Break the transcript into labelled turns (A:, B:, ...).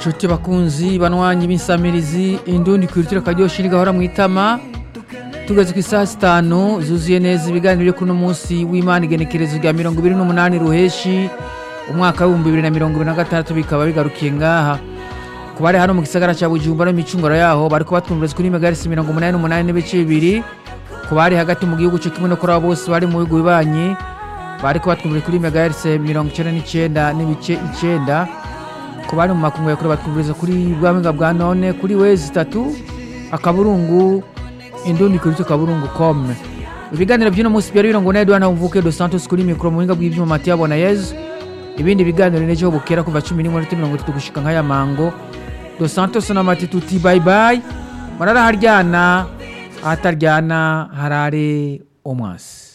A: nshuti bakunzi banwanyi b'insamirizi indundi kwirutira akaryoshye rigahora mu itama tugeze ku isaha zitanu zuzuye neza ibiganiro byo kuri uno munsi w'imana igenekerezo rya mirongo ibiri n'umunani ruheshi umwaka w'ibihumbi bibiri na mirongo ibiri na gatandatu bikaba bigarukiye ngaha ku bari hano mu gisagara cya bujumbura n'imicunguro yaho bariko batwumviriza kuri megarisi mirongo umunani n'umunani n'ibice bibiri ku bari hagati mu gihugu cyo kimwe no kuri abo bose bari mu bihugu bibanyi bariko batwumviriza kuri megarisi mirongo icenda n'icenda n'ibice icenda ku bari mu makungu yakure batwumviriza kuri bwamenga bwa none kuri wezi itatu akaburungu indundi kuri kaburungu com ibiganiro by'uno munsi byari birongo na Edouard Mvuke dos Santos kuri mikro mu buhinga bw'ivyuma Mathieu Bonayezu ibindi biganiro nejo bukera kuva 10 n'inkono 30 gushika nk'aya mango dos Santos na Mati tuti bye bye marara haryana ahataryana harare omwasi